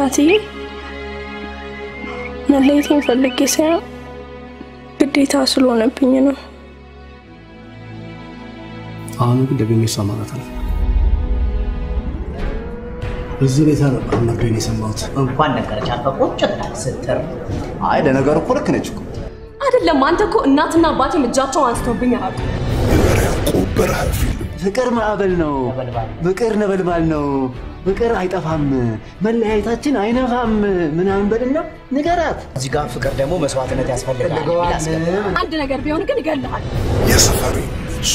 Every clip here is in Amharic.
ናትዬ መለየቴን ፈልጌ ሳይሆን ግዴታ ስለሆነብኝ ነው። አሁን ግን ደግሜ እሷ ማለት አለ እዚህ ቤት ነበር መርዶን የሰማሁት። እንኳን ነገረች አንተ ቁጭ ትላለህ ስትር አይ ለነገሩ እኮ ልክ ነች እኮ። አይደለም አንተ እኮ እናትና አባቴም እጃቸውን አንስተውብኝ አያውቁም። ያዕቆብ በረሃ ፊልም ፍቅር ማዕበል ነው፣ ፍቅር ነበልባል ነው፣ ፍቅር አይጠፋም፣ መለያየታችን አይነፋም ምናምን በልና ንገራት። እዚህ ጋር ፍቅር ደግሞ መስዋዕትነት ያስፈልጋል የሚል አስገባ። አንድ ነገር ቢሆን ግን ይገልሃል። የሰፈሬ ልጅ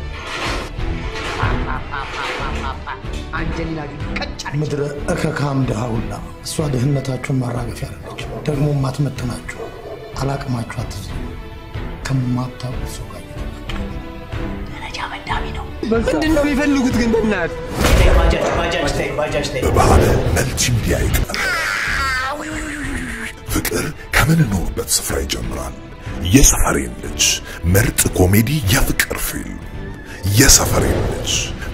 ምድረ እከካም ድሃ ሁላ እሷ ድህነታችሁን ማራገፊያ አለች። ደግሞ ማትመጥናችሁ አላቅማችሁ አትዝ ከማታውቁት ሰው ጋር ደረጃ መዳሚ ነው። ምንድን ነው የሚፈልጉት ግን በእናትህ? ተይ ባጃጅ ባጃጅ ተይ ባጃጅ ተይ በባህል መልቲ ሚዲያ ይቀር ፍቅር ከምንኖርበት ስፍራ ይጀምራል። የሰፈሬን ልጅ ምርጥ ኮሜዲ የፍቅር ፊልም የሰፈሬን ልጅ